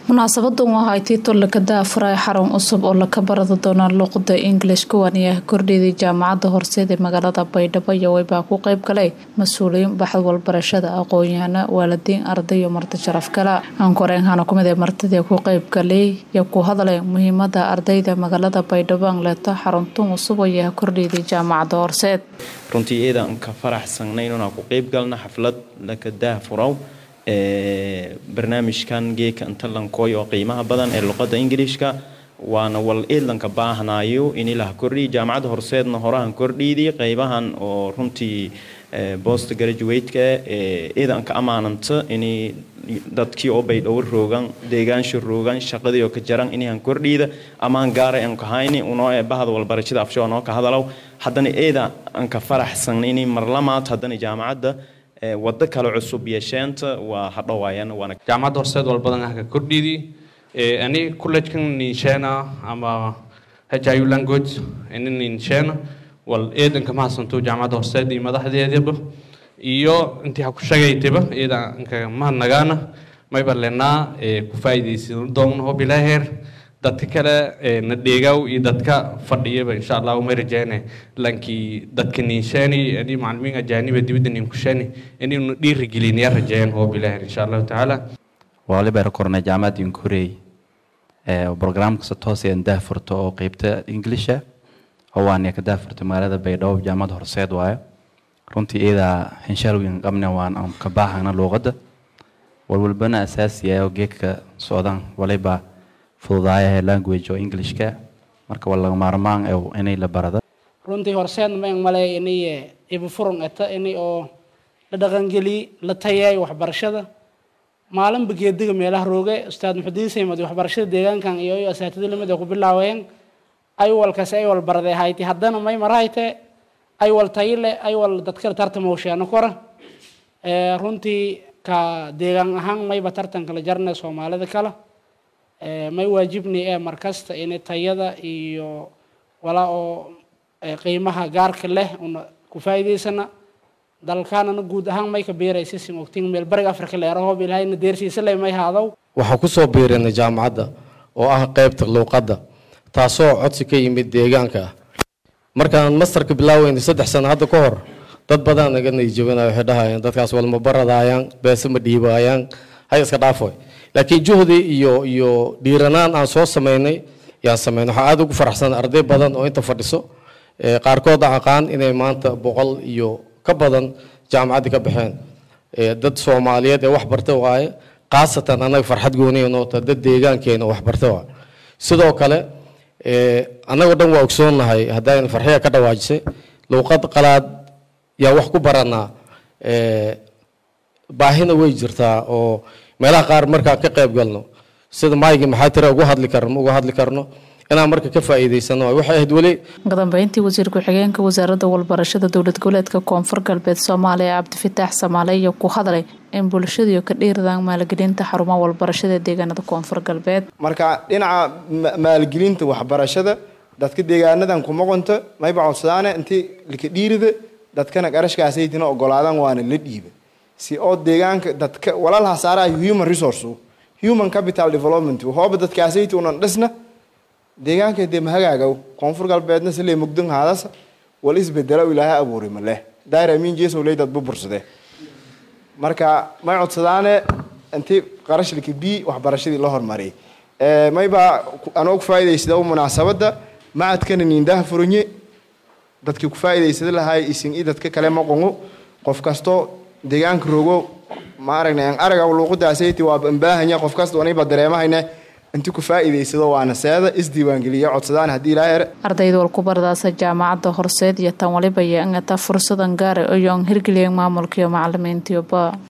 munaasabadan waxay tiito lakada afuray xarun cusub oo laka barada doona luuqada english kuwan ayaa kordhiyay jaamacada horseed ee magaalada baydhabo iyo weybaa ku qeyb galay mas-uuliyiin baxad walbarashada aqoon-yahano waalidiin arday iyo marti sharaf kale aankoreenhana kumid ee martidii ku qeyb galay iyo ku hadlay muhiimada ardayda magaalada baydhabo aan leeto xaruntan cusub ayaa kordhiyay jaamacada horseed runtii iyadaan ka faraxsanay inaan ku qeyb galna xaflad lakadaah furaw barnaamijkan geeka intalankoy oo qiimaha badan ee luqada ingiliishka waana wal eedlanka baahnayo in ilaha kordhiyi jaamacadda horseedna horahan kordhiidi qeybahan oo runtii bost graduateka eedanka amaananta in dadkii oo baydhowr roogan deegaansha roogan shaqadii oo ka jaran inahan kordhiida amaan gaara aan kahayni unoo ee bahda walbarashada afsho noo ka hadalow haddana eeda aan ka faraxsan in marlamaad haddana jaamacadda wado kale cusub yeesheenta waa hadhowaayan waana jaamacadda horseed wal badan ah ka kordhidi ani collegekan ninshena ama hiu language ini ninshena wal eedanka mahadsanto jaamacadda horseed iyo madaxdeedaba iyo intii ha ku shagaytaba eedanka mahadnagaana mayba lenaa ku faa'iidaysan doon hob ilaaheer dadka kale na dheegaw iyo dadka fadhiyaba insha allah uma rajayne lankii dadka ninshaani ani macalimiin ajaaniba dibadda ninkushaani inaynu dhiirigeliniya rajeeyaan hoob ilaahi insha allahu tacaala waliba kornay jaamacadda inkurey programka si toos aan daahfurto oo qeybta inglisha oo waan ka daahfurtay magaalada baydhabo jaamacadda horseed waayo runtii iyadaa hinshalwin qabna waan aan ka baahana luuqadda walwalbana asaasiya oo geedka socdaan waliba fududaaya language oo englishka marka waa laga maarmaan inay la barada runtii horseed maan malay inay ibufurun eta inay oo la dhaqangeliy la tayeeyo waxbarashada maalinba geediga meelaha rooge ustaad muxudiin saymad waxbarashada deegaankan iyo asaatida lamid ay ku bilaaween ay walkaasi ay wal baraday hayti haddana may marahayte ay wal tayile ay wal dadkale tartamowshaano kora runtii ka deegaan ahaan mayba tartanka la jarnay soomaalida kale may waajibni ee markasta in tayada iyo walaa oo qiimaha gaarka leh una ku faa'iidaysana dalkaanana guud ahaan may ka beeraysa sin ogtiin meel bariga afrika leerahoob ilaahayna deersiisa leh may haadow waxaan kusoo biirinay jaamacadda oo ah qeybta luuqadda taasoo codsi ka yimid deegaanka ah markaan mastarka bilaaweynay saddex sano hadda ka hor dad badan naga nayjabinayo waxay dhahayaan dadkaas walma baradaayaan beese ma dhiibaayaan hay iska dhaafoy laakiin juhdi iyo iyo dhiiranaan aan soo sameynay yaan sameynay waxaa aada ugu faraxsan arday badan oo inta fadhiso qaarkood aqaan inay maanta boqol iyo ka badan jaamacaddii ka baxeen dad soomaaliyeed ee wax barta waaye khaasatan annaga farxad gooniya noota dad deegaankeena wax barta waaye sidoo kale annagoo dhan waa ogsoonnahay haddaan farxiya ka dhawaajisay luuqad qalaad yaa wax ku baranaa baahina way jirtaa oo meelaha qaar markaan ka qayb galno sida maaygi maxaa tira ugu hadli karno uga hadli karno inaan marka ka faa'iidaysano waxay ahayd weli kadambeyntii wasiir ku-xigeenka wasaaradda walbarashada dowlad goboleedka koonfur galbeed soomaaliya cabdifitaax samaale iyo ku hadlay in bulshadiiyo ka dhiiradaan maalgelinta xarumaha walbarashada deegaanada koonfur galbeed marka dhinaca maalgelinta waxbarashada dadka deegaanadan kuma qonto mayba codsadaane intii lika dhiirida dadkana qarashkaasaytina ogolaadaan waana la dhiiba si oo deegaanka dadka walaalaha saarayo human resource human capital development hooba dadkaasayta unan dhisna deegaanka dee mahagaagow koonfur galbeedna sile mugdan haadasa wal isbedelo ilaahay abuuray maleh dair amiin jeesow ley dad bubursade marka may codsadaane intii qarashlika b waxbarashadii la hormariyay mayba anoo ku faa'iidaysada munaasabadda macadkana niindaha furonye dadkii ku faa'iidaysada lahay isin i dadka kale maqongo qof kastoo deegaanka rogo ma aragna aan araga luuqadaasaytii waa baahanya qof kasta aniba dareemahayna inti ku faa'iidaysado waana seeda isdiiwaangeliya codsadaan haddii ilaa here ardayda wal ku bardaasa jaamacadda horseed iyo tan waliba iyo ingata fursadan gaara iyo aan hirgeliyeen maamulka iyo macalimiintiyoba